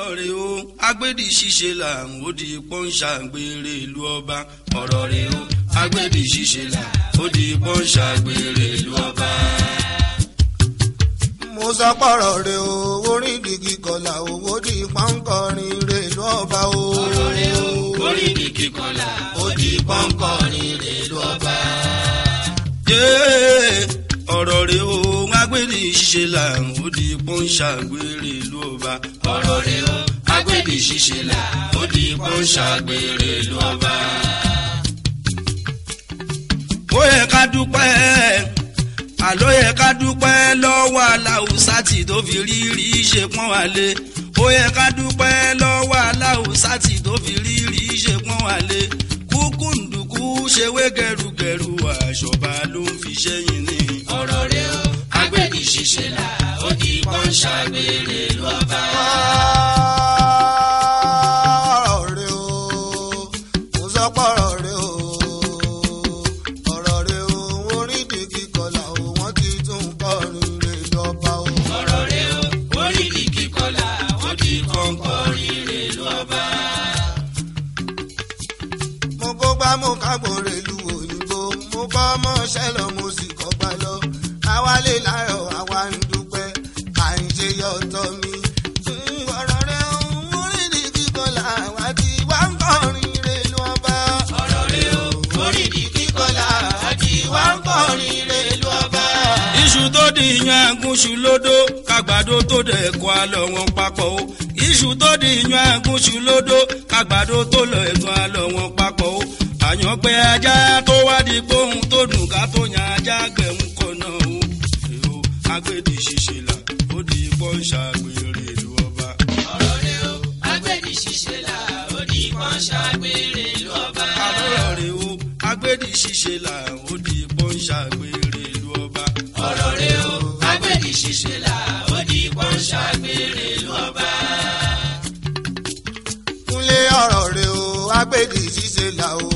rẹ̀ o agbẹ́dì ṣíṣe là ń ó di pọ́ńṣà gbére ìlú ọba ọ̀rọ̀ rẹ̀ o agbẹ́dì ṣíṣe là ó di pọ́ńṣà gbére ìlú ọba. mo sọ pọ̀rọ̀ rẹ o orí dìgì kọlà owó di pọ́ńkọrin rẹ ló ọba o. ọ̀rọ̀ rẹ̀ o orí ni kíkọlà ó di pọ́ńkọrin rẹ̀ ìlú ọba. yéé ọ̀rọ̀ rẹ̀ o agbẹ́dì ṣíṣe là ń ó di pọ́ńṣà gbére ìlú ọba ọ̀rọ̀ rẹ̀ o agbẹ́dì ṣíṣe là ó di pọ́ńṣà gbére ìlú ọba. ó yẹ ká dúpẹ́ àló yẹ ká dúpẹ́ lọ́wọ́ aláwùsá tí tó fi rírí ṣe pọ́n wálé ó yẹ ká dúpẹ́ lọ́wọ́ aláwùsá tí tó fi rírí ṣe pọ́n wálé kúkú ǹdùkú ṣe wé gẹrugẹru àṣọba ló ń fi ṣẹ́yìn ní. ọ̀rọ̀ rẹ̀ o agbẹ́dì ṣiṣẹ́ là ó di pọ́ńṣà gbére lọ́ba. ọ̀rọ̀ rẹ o mo sọ pọ̀rọ̀ rẹ o ọ̀rọ̀ rẹ o orí dìgì kọlà o wọ́n ti tún kọrin rẹ lọ́ba o. ọ̀rọ̀ rẹ̀ o orí ni kíkọlà ó di kọ́ńkọ́rin rẹ̀ lọ́ba. mo kó gbá mo kágbó rẹ lu òyìnbó mo kọ́ mọ́ṣẹ́ lọ mo sì kọ́ gbá lọ àwálé láyọ̀ àwa ń dúpẹ́ à ń ṣe yọ̀tọ̀ mi. Mm, ọ̀rọ̀ rẹ o orí dìgì kọlà àwa ti wá ń kọrin rẹ lọ́ba. ọ̀rọ̀ rẹ̀ o orí ni kíkọlà ó di wá ń kọrin rẹ lọ́ba. iṣu tó di yan agúnṣu lódó kàgbàdo tó dẹ̀ kọ́ àlọ́ wọn papọ̀ o iṣu tó di yan agúnṣu lódó kàgbàdo tó lọ ẹ̀gbọ́n àlọ́ wọn papọ̀ o àyànpẹ́ ajá tó wá di gbóhùn tó dùn ká tó yan ajá gbẹ̀hún kọ̀ náà o èrò agbèdì ṣiṣẹ́ là ó di pọ́ńṣà gbére ìlú ọba. ọ̀rọ̀ rẹ̀ o agbèdì ṣiṣẹ́ là ó di pọ́ńṣà gbére ìlú ọba. àlọ́ rẹ̀ o agbèdì ṣiṣẹ́ là ó di pọ́ńṣà gbére ìlú ọba. ọ̀rọ̀ rẹ̀ o agbèdì ṣiṣẹ́ là ó di pọ́ńṣà gbére ìlú ọba. kúnlé ọ̀rọ̀ rẹ o agbèdì ṣíṣe là o.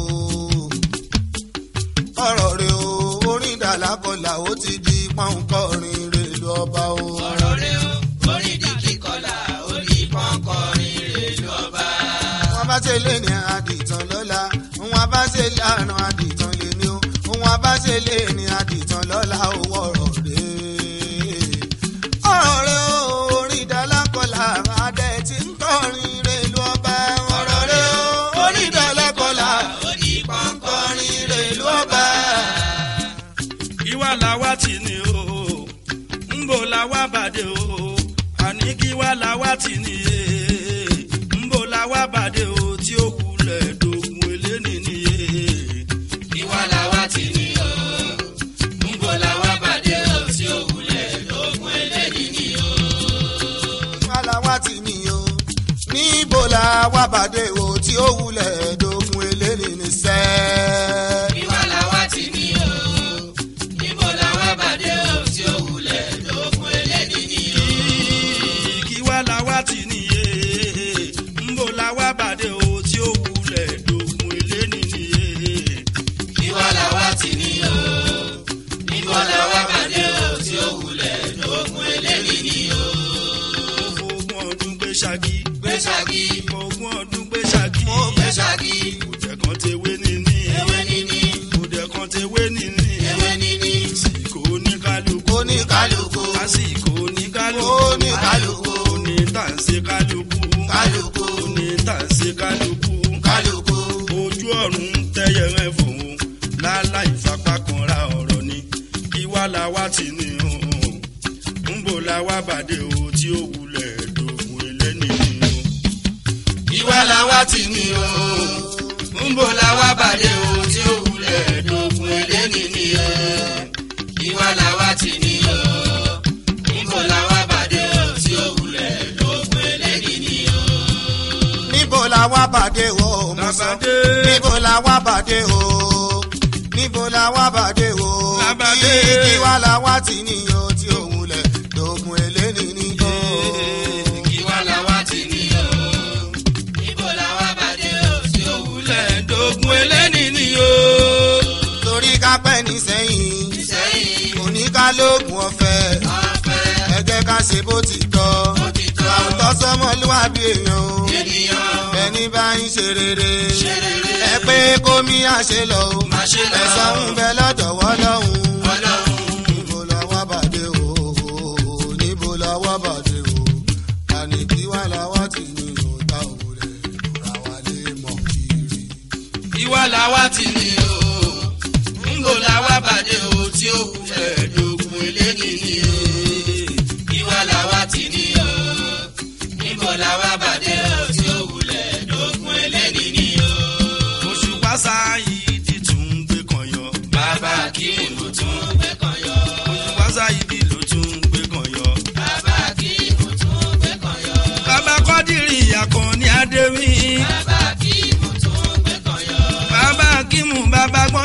ọ̀rọ̀ rẹ o orin dàlákọ̀là ó ti di pọ́ńkọrin rẹ lọ ọba o. ọ̀rọ̀ rẹ̀ o orí di kíkọlà ó di pọ́ńkọrin rẹ̀ ìlú ọba. wọn bá ṣe lé ní àdìtàn lọ́la wọn bá ṣe lánà àdìtàn lè ní o wọn bá ṣe lé ní àdìtàn lọ́la owó ọ̀rọ̀ rẹ. ọ̀rọ̀ rẹ o orin dàlákọ̀là adẹ ti ń kọrin rẹ lọ ọba. ọ̀rọ̀ rẹ o orin dàlákọ̀là ó di kọrin rẹ lọ ọba. ìwà làwa tì ní o ńbò làwa bàdé o àní kí wà làwa tì ní e ńbò làwa bàdé o tí ó kulẹ̀ dogun eléni ní e. ìwà làwa tì ní o ńbò làwa bàdé o tí ó kulẹ̀ dogun eléni ní o. aláwa ti ní o níbo la wá bàdé o tí ó wulẹ̀ dogun eléni ní sẹ́. ìwà làwa tì ní o níbo làwa bàdé o tí ó wulẹ̀ dogun eléni ní o. kí wà làwa tì ní e ńbò làwa bàdé o tí ó wulẹ̀ dogun eléni ní e. ìwà làwa tì ní o níbo làwa bàdé o tí ó wulẹ̀ dogun eléni ní o. ogún ọdún gbé ṣáàgì gbé ṣáàgì ogún ọdún gbé ṣáàgì Mo gbé ṣáàgì. kùdẹ̀ kan ti wé níní ewé níní kùdẹ̀ kan ti wé níní ewé níní àsìkò oníkálukú oníkálukú àsìkò oníkálukú Oníkálukú. onítànṣe kálukú Kálukú. onítànṣe kálukú kálukú ojú ọ̀run tẹ́yẹ rẹ̀ fòun láláì fapá kan ra ọ̀rọ̀ ni ìwà làwa ti ní o ńbò làwa bàdé o tí ó wulẹ̀ dògùn eléni ni o. ìwà làwa ti ní o ńbò làwa bàdé o tí ó wulẹ̀ dògùn eléni ni o. ìwà làwa ti ní o ńbò làwa bàdé o tí ó wulẹ̀ dògùn eléni ni o. níbo la wá bàdé o mo sọ Làbàdé. níbo la wá bàdé o níbo la wá bàdé o Làbàdé. kí kí wá la wá tì níyọ tí ó wulẹ̀ dogun eléni ní o. kí wá la wá tì ní o. níbo la wá bàdé o tí ó wulẹ̀ dogun eléni ni o. torí ká pẹ́ ní sẹ́yìn sẹ́yìn oníkálógún ọ̀fẹ́ ọ̀fẹ́ ẹ jẹ́ ká ṣe bó ti tọ́ Bó ti tọ́. àwùjọ sọmọ ọmọlúwàbí èèyàn o ènìyàn ẹni bá ń ṣe rere ṣe rere ẹ pé kómi àṣẹ lọ o má ṣe lọ ẹ̀sán ń bẹ lọ́dọ̀ wọ́lọ́hún ọlọ́run níbo lọ́wọ́ bàdé o níbo lọ́wọ́ bàdé o tani kí wá lọ́wọ́ tì ní òòtá òwúrẹ́ ìrora wa lè mọ̀ kiri. ìwà làwa ti ní o ńgò làwa bàdé o tí ó kù fẹ́ dogun eléyìí ni o ìwà làwa ti ní o ńgò làwa bàdé o tí ó wulẹ̀ dogun eléyìí ni o. oṣù pásá yìí ti tún gbé kan yọ. bàbá kí mo tún gbé kan yọ. oṣù pásá yìí ló tún gbé kan yọ. bàbá kí mo tún gbé kan yọ. bàbá kọ́dìrì àkànní adéwì. bàbá kí mo tún gbé kan yọ. bàbá kí mu bàbá gbọ́n